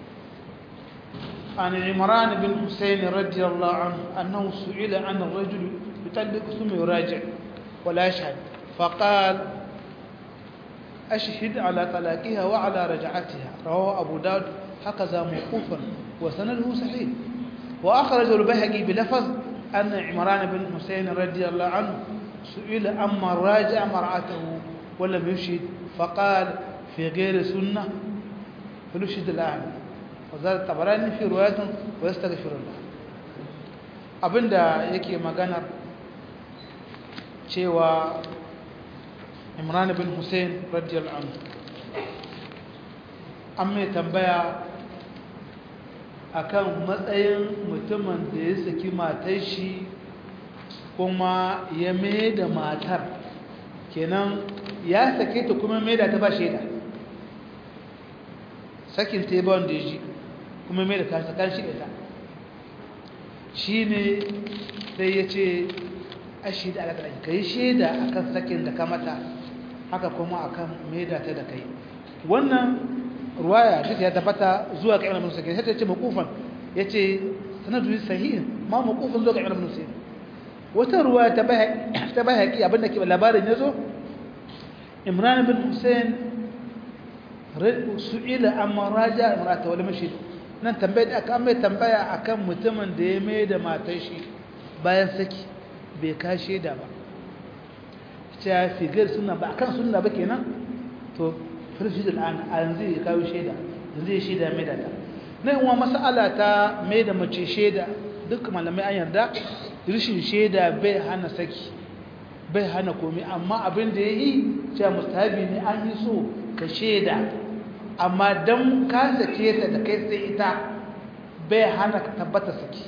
S1: عن عمران بن حسين رضي الله عنه أنه سئل عن الرجل يطلق ثم يراجع ولا يشهد فقال أشهد على طلاقها وعلى رجعتها رواه أبو داود هكذا موقوفا وسنده صحيح وأخرج البيهقي بلفظ أن عمران بن حسين رضي الله عنه سئل أما راجع مرأته ولم يشهد فقال في غير سنة فلشد الآن وزاد الطبراني في رواية ويستغفر الله abinda yake maganar cewa imran bin hussein radiyallahu anhu an mai tambaya akan matsayin mutumin da ya saki matar shi kuma ya mai da matar kenan ya sake ta kuma mai da ta ba shaida sakin ta ba wanda ya ji kuma mai da ta sakar shi da ta shi ne sai ya ce ashi da alaƙa ka yi shaida a kan sakin da ka mata haka kuma a kan mai da ta da kai wannan ruwaya duk ya tabbata zuwa ga ibn musa sai ta ce maqufan yace sanadu sahih ma maqufan zuwa ga ibn musa wata ruwaya ta bai ta bai haƙi abinda ke labarin yazo imran bin husain su'ila amma raja imrata wala mashid nan tambaye da aka mai tambaya akan mutumin da ya mai da matar shi bayan saki bai kashe da ba ta figar suna ba akan sunna ba kenan to firshi da an a yanzu ya kawo shaida yanzu ya shaida mai da ta na yin wa mas'ala ta mai da mace shaida duk malamai an yarda rishin shaida bai hana saki bai hana komai amma abin da ya yi cewa mustahabi ne an yi so ka shaida amma don ka sake ta da kai sai ita bai hana ka tabbata saki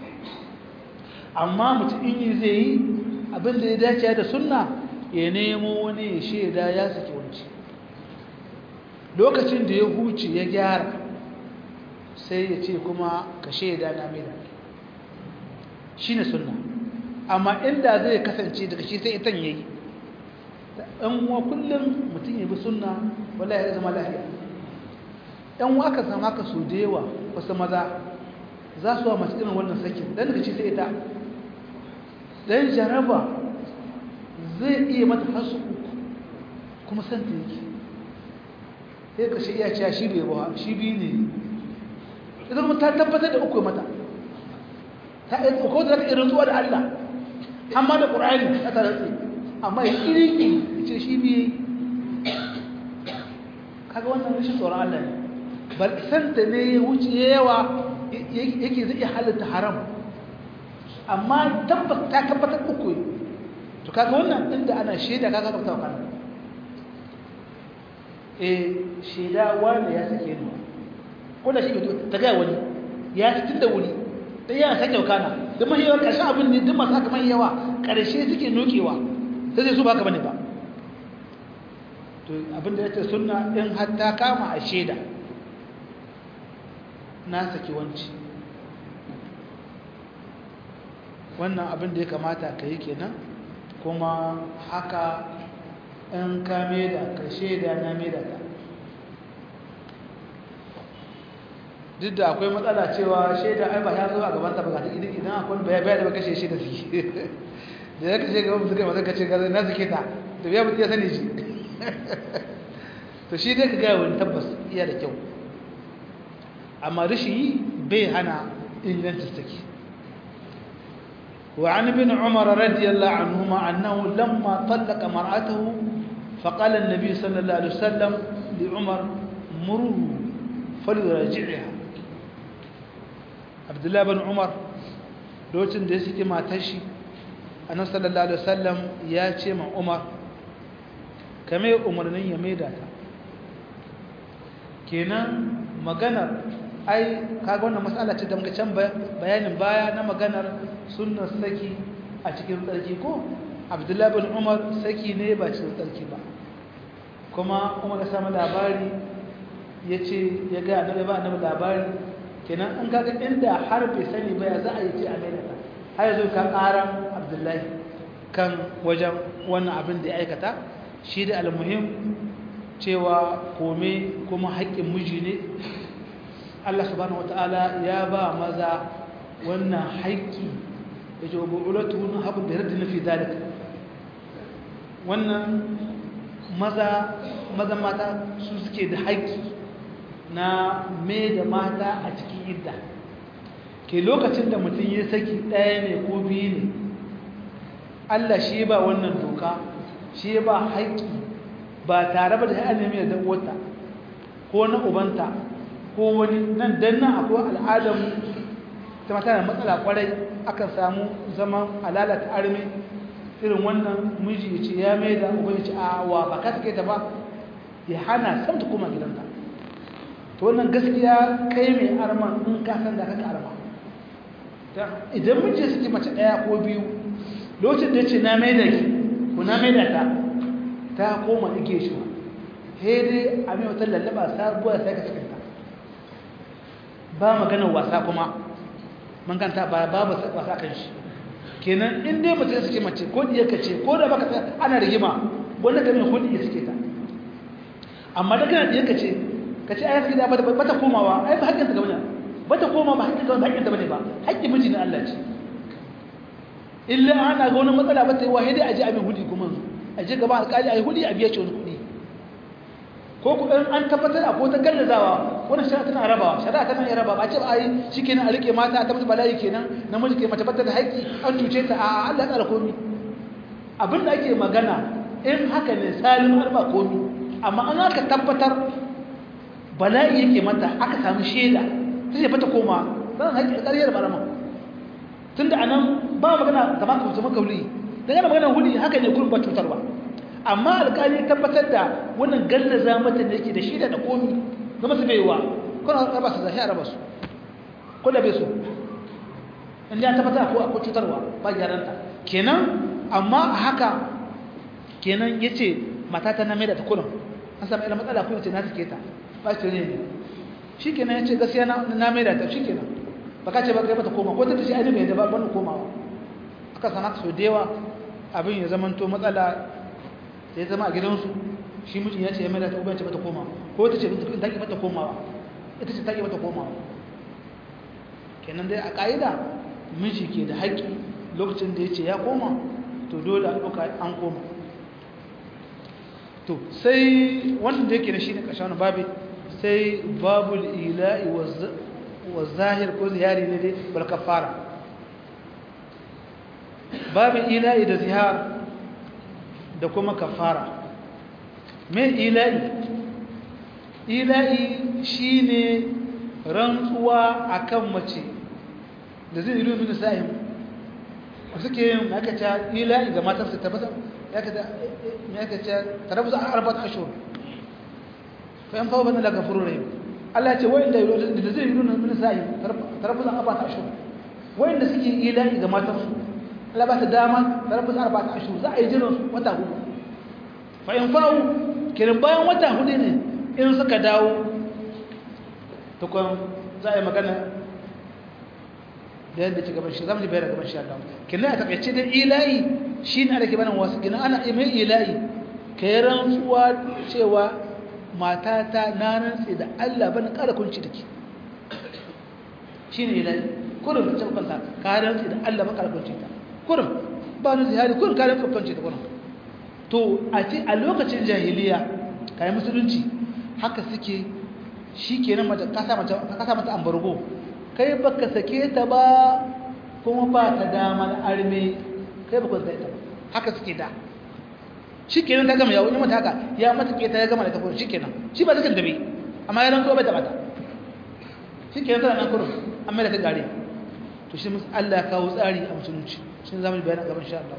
S1: amma mutum in yi zai yi abin da ya dace da sunna ya nemo wani ya shaida ya saki wanci lokacin da ya huce ya gyara sai ya ce kuma ka shaida na mai da shi ne sunna amma inda zai kasance daga shi sai itan yayi ɗan uwa kullum mutum ya bi sunna wallahi ya zama lafiya ɗan uwa aka sama ka so da yawa wasu maza za su wa masu irin wannan sakin dan daga shi sai ita dan jaraba zai iya mata hasu uku kuma san ta yake sai ka shi iya cewa shi bai ba shi biyu ne ita kuma ta tabbatar da uku mata ta yi ko da ta irin zuwa da Allah amma da ƙur'ani ta taratsi amma ya ƙirƙi ce shi biye kaga wannan rashin tsoron Allah ne bal santa ne ya wuce yawa yake zai iya halitta haram amma tabbas ta tabbatar uku to kaga wannan inda ana shaida kaga ka tawa kana eh shaida wanda ya sake ni ko da shi ta ga wani ya tun da wuri dan yana sake kana da mahiyar ƙarshen abin ne duk masu haka mai yawa ƙarshe suke nokewa sai zai su ba ka bane ba to abin da ya ce suna in hatta kama a shaida na saki wanci wannan abin da ya kamata ka yi kenan kuma haka in ka da ka shaida na da ta duk da akwai matsala cewa shaida ai ba ya zo a gaban ta ba idan idan akwai baya baya da ba kashe shi da suke da ya kashe gaban suka masa kace ga na suke ta da biya mutum ya sani shi to shi dai ka ga wani tabbas iya da kyau amma rishi bai hana ingancin take وعن ابن عمر رضي الله عنهما أنه لما طلق مرأته فقال النبي صلى الله عليه وسلم لعمر مره فليراجعها abdullahi bin umar lokacin da ya suke matar shi annabi sallallahu alaihi wasallam ya ce ma umar kame umarnin ya maida ta kenan maganar ai kaga wannan matsala ce da muka can bayanin baya na maganar sunnar saki a cikin tsarki ko abdullahi bin umar saki ne ba cikin tsarki ba kuma umar ya samu labari ya ce ya ga annabi ba annabi labari kenan an kaga inda har bai sani ba ya za a yi ce a mai da har yanzu ka ƙaran abdullahi kan wajen wannan abin da ya aikata shi da almuhim cewa kome kuma haƙƙin miji ne Allah subhanahu wataala ya ba maza wannan haƙƙi da ce wa bu'ulatu nun haɓu da yarda nufi zalika wannan maza maza mata su suke da haƙƙi na mai da mata a cikin idda ke lokacin da mutum ya saki ɗaya ne ko biyu ne Allah shi ba wannan doka shi ba haƙƙi ba tare ba da ya nemi da wata ko na ubanta ko wani nan dan nan akwai al'adar ta mata da matsala kwarai akan samu zaman alalata armi irin wannan miji ya ce ya mai da uban ya ce a wa ba ka sake ta ba ya hana sam ta koma gidanta to wannan gaskiya kai mai arman in ka san da kaka arma idan miji ya saki mace ɗaya ko biyu lokacin da ya ce na mai da ki ko na mai da ta ta koma ike shi he dai a mai wata lallaba sabuwa sai ka sakinta ba maganar wasa kuma man kanta ba babu wasa kan shi kenan in dai mutum ya sake mace ko diya ka ce ko da baka ana rigima wanda ka mai kudi ya sake ta amma da kana diya ka ce ka ce ai sake da ba ta komawa ai ba hakkin ta gaba ne ba ta koma ba hakkin ta ba hakkin ta bane ba hakkin miji na Allah ce illa ana ga wani matsala ba ta yi wahidi a ji abin hudi kuma a je gaba alƙali a yi hudi a biya ce wani kuɗi ko ku ɗan an tabbatar a ko ta gallazawa wani shari'a tana rabawa shari'a tana iya raba ba ce ba a yi shi kenan a riƙe mata ta musu bala'i kenan namiji ke mace bata da haƙƙi an cuce ta a Allah ya komi abin da ake magana in haka ne salim har ba komi amma an aka tabbatar bala'i yake mata aka samu shaida ta ce fata koma zan haƙi ƙaryar barama tun da anan ba magana gaba ka zama kauli daga da magana huli haka ne gurin ba cutarwa amma alƙali tabbatar da wannan gallaza mata da yake da shaida da komi zama su baiwa kuna raba su zahi a raba su ko da bai so in ya tabbatar ko akwai cutarwa ba gyaranta kenan amma a haka kenan ya ce matata na mai da ta kurin an sami ilimin matsala kuma ce na take ta ba ce ne shi kenan ya ce gaskiya na mai da ta shi kenan ba ka ce ba kai mata koma ko ta tashi ainihin mai da ba bani komawa aka sana so da yawa abin ya zama to matsala da ya zama a gidansu shi mijin ya ce ya mai da ta ubanci mata komawa ko ta ce ta ki mata komawa ita ce ta ki mata komawa kenan dai a ƙa'ida miji ke da haƙƙi lokacin da ya ce ya koma to dole a ɗauka an koma to sai wannan da yake da shi ne ƙarshen wani babi sai babul ila'i wa zahir ko zihari ne dai bal kafara babin ila'i da zihar da kuma kafara me ila'i ila'i shine rantsuwa akan mace da zai ilu min sa'im suke yin makata ila'i ga matarsa tabbata ya ka ce tarabu za a arbata ashur fa yan fawo bane daga furu rahim Allah ya ce wa'inda da zai ilu min sa'im tarabu za a arbata ashur wa'inda suke ila'i ga matarsu Allah ba ta dama tarabu za a arbata ashur za a yi jiran wata hudu fa yan fawo kirin bayan wata hudu ne in suka dawo tukun za a yi magana da yadda ci gaban shi zamu ji bayar gaban shi Allah kinna a takaice da ilahi shine ana ke banan wasu gina ana mai ilahi kai rantsuwa cewa matata na rantsi da Allah bana ƙara kunci take shine ilahi kurin ka ce kanta ka rantsi da Allah bana ƙara kunci ta kurin ba ni zihari kurin ka rantsi kunci ta kurin to a ce a lokacin jahiliya kai musulunci haka suke shikenan mace ka sa mace ka sa mata ambargo kai baka sake ta ba kuma ba ta damar arme kai baka sake ta ba haka suke da shikenan ta gama yawo ne mata haka ya mata ke ta ya gama da ta kuma shikenan shi ba zakin dabe amma ya rantsuwa bai ta bata shikenan tana nan kurun amma da ta gare to shi Allah ya kawo tsari a musulunci shi zamu bayani gaban insha Allah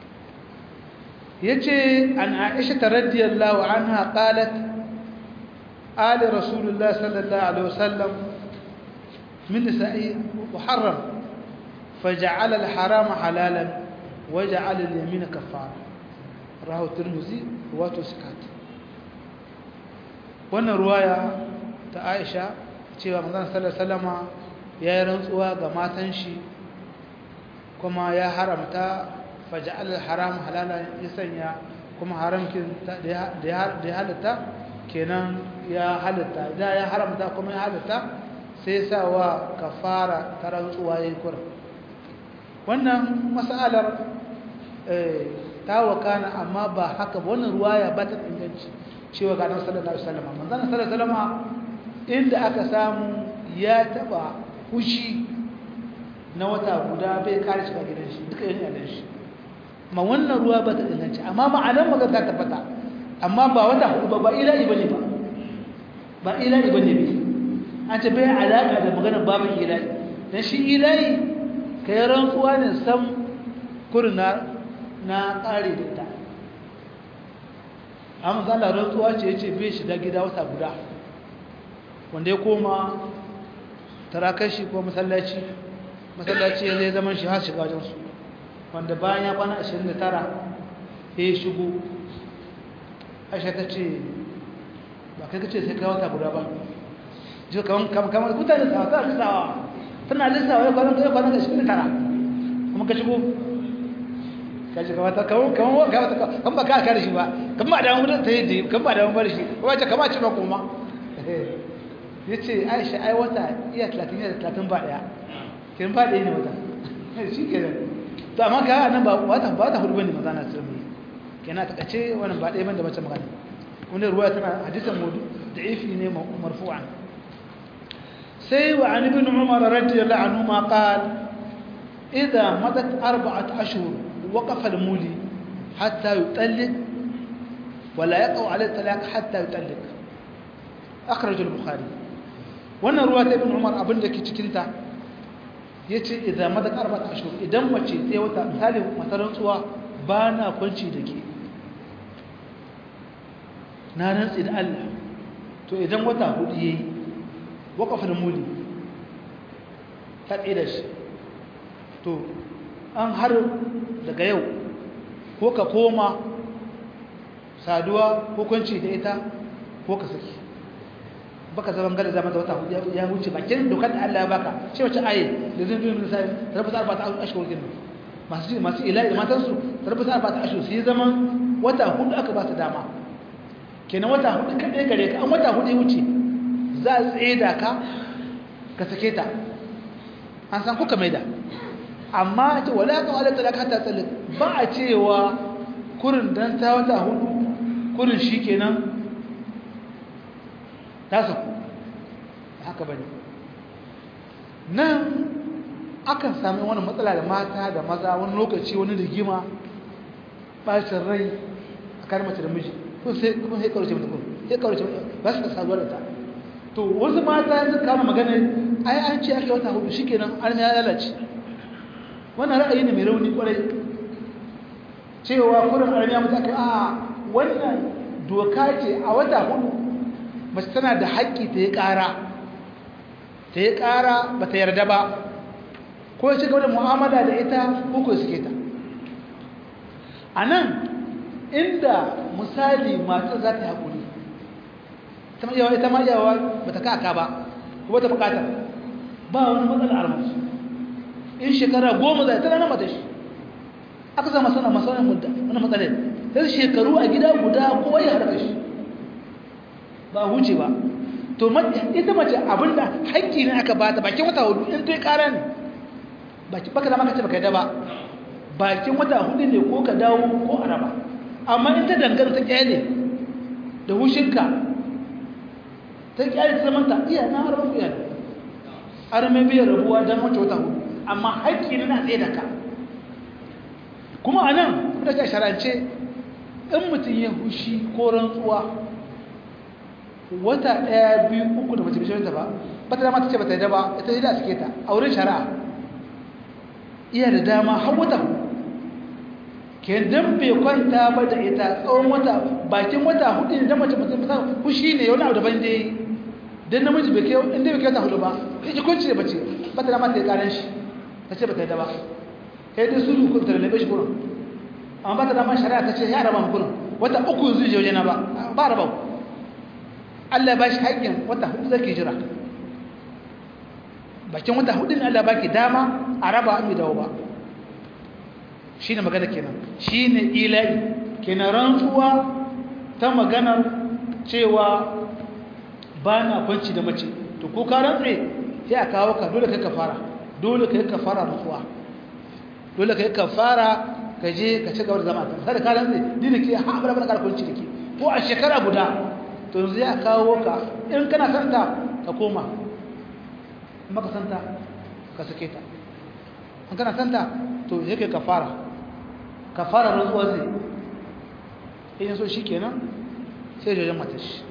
S1: yace an Aisha radiyallahu anha qalat ali rasulullah sallallahu alaihi wasallam من نسائه محرم فجعل الحرام حلالا وجعل اليمين كفارة رواه الترمذي رواته سكات wannan ruwaya ta Aisha cewa manzon sallallahu alaihi wasallama ya yi rantsuwa ga matan shi kuma ya haramta faja'al haram halala ya sanya kuma haramkin da ya halatta kenan ya halatta da ya haramta kuma ya halatta sai sa wa kafara ta rantsuwa yayin kurin wannan mas'alar ta wakana amma ba haka ba wannan ruwaya ba ta inganci cewa ga nan sallallahu alaihi wasallam manzon sallallahu alaihi wasallam inda aka samu ya taba hushi na wata guda bai kare shiga gidan shi duka yin yalan shi ma wannan ruwa ba ta inganci amma ma'anar magana ta tabbata amma ba wata hudu ba ba ilahi bane ba ba ilahi bane ba an ce bai alaƙa da maganar babin ilahi don shi ilahi ka yi rantsuwa ne sam kurna na ƙare da ita amma zala rantsuwa ce ya ce bai shiga gida wata guda wanda ya koma tarakashi ko masallaci masallaci ya zai zaman shi har shiga wajensu wanda bayan ya kwana 29 ya yi shigo aisha ta ce ba kai ka ce sai kai wata guda ba ji kamar kamar mutane sawa ta lissawa tana lissawa ya kwanan ya kwanan shi tara kuma ka shigo ka shiga wata kamar kamar kamar kan ba ka kare shi ba kan ba da mun ta yi kan ba da mun bar shi ko wace kama ce ba kuma yace Aisha ai wata iya 30 da 30 ba daya kin ba daya ne wata shi kenan to amma ka nan ba wata ba ta hudu bane maza na sirri kenan ta kace wannan ba daya bane da mace magana wannan ruwaya tana hadisan mudu da'ifi ne marfu'an سي وعن ابن عمر رضي الله عنهما قال إذا مضت أربعة أشهر وقف المولي حتى يطلق wala yaqau alayhi talaq hatta yutalliq akhraj al-bukhari wannan ruwa ta ibn umar abinda ke cikin ta yace idan madak arba'at ashhur idan mace sai wata misali masaran tsuwa ba na kwanci da ke na rantsi da Allah to idan wata hudu yayi waqafin muli ta tsira shi to an har daga yau ko ka koma saduwa ko kwanci da ita ko ka saki baka zaman gada zama da wata hudu ya wuce bakin dokar da Allah ya baka ce wace aye da zai biyu misali rabu sa arba'ata ashhur din masu masu ilahi da matan su rabu sa arba'ata ashhur sai zaman wata hudu aka ba su dama kenan wata hudu kadai gare ka an wata hudu ya wuce za a tsaye da ka ka sake ta an san kuka maida amma ce wala ka wala talaka ta tsalik ba a cewa kurin dan ta wata hudu kurin shikenan ta saku haka bane nan akan sami wani matsala da mata da maza wani lokaci wani rigima bacin rai a kan mace da miji kun sai kuma sai karuce mata kun sai karuce mata ba su da saduwa da ta to wasu mata yanzu kama magana ai an ce ake wata hudu shikenan an ya lalace wannan ra'ayi ne mai rauni kwarai cewa kurin arniya mutu aka a wannan doka ce a wata hudu mace tana da haƙƙi ta yi ƙara ta yi ƙara ba ta yarda ba ko ya shiga da mu'amala da ita ko ko suke ta a nan inda misali mata za ta yi haƙuri ita ma yawa ba ta kaka ba ko ta buƙatar ba wani matsala armasu in shekara goma zai tana nama da shi aka zama sana masarar mudda wani matsalar sai shekaru a gida guda kowa ya harka shi ba huce ba to ita mace abinda haƙƙi ne aka bata bakin wata hudu in ta yi ƙara ne baka zama ka ce baka yi ba bakin wata hudu ne ko ka dawo ko araba amma in ta dangana ta kyale da hushinka ta kyale ta zamanta iya na harbar fiye da arme biyar rabuwa don wata wata hudu amma haƙƙi ne na tsaye da ka kuma a nan kuma da sharance in mutum ya hushi ko rantsuwa wata ɗaya biyu uku da mace bishirinta ba ba ta dama ta ce ba ta yi ba ita yi da suke ta a wurin shari'a iya da dama har wata ke dan bai kwanta ba da ita tsawon wata bakin wata hudu ne dan mace mutum ta hushi ne wani abu daban dai dan namiji bai kai inda bai kai wata hudu ba sai ki kunci da bace ba ta dama ta yi karan shi ta ce ba ta yi ba kai dai su kun ta labe shi gurin amma ba ta dama shari'a ta ce ya raba mu gurin wata uku yanzu je waje na ba ba raba Allah ba shi haƙƙin wata hudu zake jira bakin wata hudu ne Allah baki dama a raba mai dawo ba shi ne magana kenan shi ne ila'i kenan rantsuwa ta maganar cewa ba na kwanci da mace to ko ka rantse sai a kawo ka dole kai ka fara dole kai ka fara rantsuwa dole kai ka fara ka je ka ci gaba da zama sai da ka rantse ni da ke ha abara da kwanci da ke ko a shekara guda to zai a kawo ka in kana santa ka koma maka santa ka sake ta an kana santa to yake kafara kafara rantsuwa zai in so shi kenan sai jajen matashi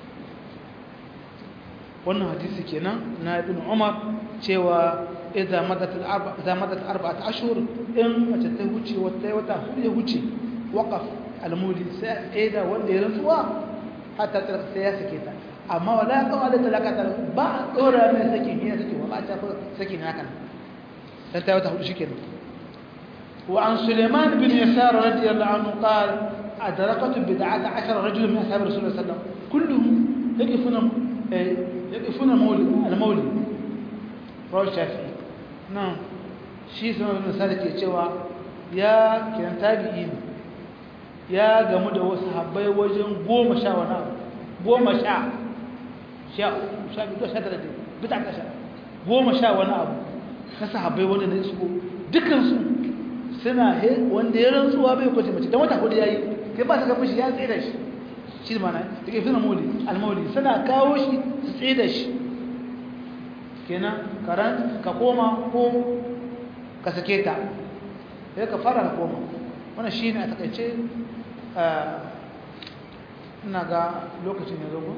S1: wannan hadisi kenan na ibn umar cewa idza madat al-arba idza madat arba'at ashhur in mace ta huce wata wata hudu ya huce waqaf al-muli sai aida wanda ya rantsuwa hatta sai ya sake ta amma wala ka wala talaka ba a dora mai saki ne saki ba ta saki ne hakan dan ta wata hudu shikenan wa an Sulaiman bin Yasar radiyallahu anhu qala adrakatu bid'ata 10 rajul min ashab rasul sallallahu alaihi wasallam kulluhum yaqifuna yaqifuna mawlid al-mawlid rawi shafi nan shi sunan bin Yasar ke cewa ya kiran tabi'i ya gamu da wasu habbai wajen goma sha wani abu goma sha sha sha biyu sha tara bita kasha goma sha wani abu na sahabbai wanda na isko dukansu suna wanda ya rantsuwa bai kwace mace don wata hudu ya yi kai ba su ga fushi ya tsaye da shi shi mana da ke suna mauli almauli suna kawo shi su tsaye da shi kenan karan ka koma ko ka sake ta sai ka fara ka koma wannan shi ne a takaice ina ga lokacin ya zogo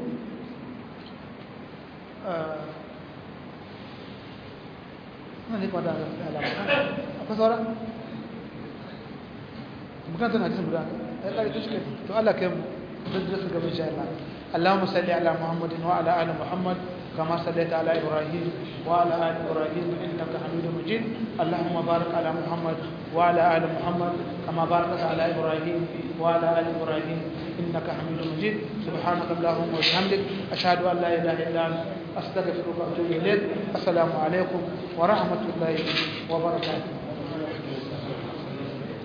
S1: ina ne kwada alama akwai sauran bukatar na jisun guda ya kare ta shi to Allah kai mu zai su gaba insha Allah اللهم صل على محمد وعلى ال محمد كما صليت على ابراهيم وعلى ال ابراهيم انك حميد مجيد اللهم بارك على محمد وعلى ال محمد كما باركت على ابراهيم وعلى ال ابراهيم انك حميد مجيد سبحانك اللهم وبحمدك اشهد ان لا اله الا انت استغفرك واتوب اليك السلام عليكم ورحمه الله وبركاته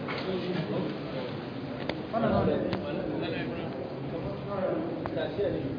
S1: Gracias.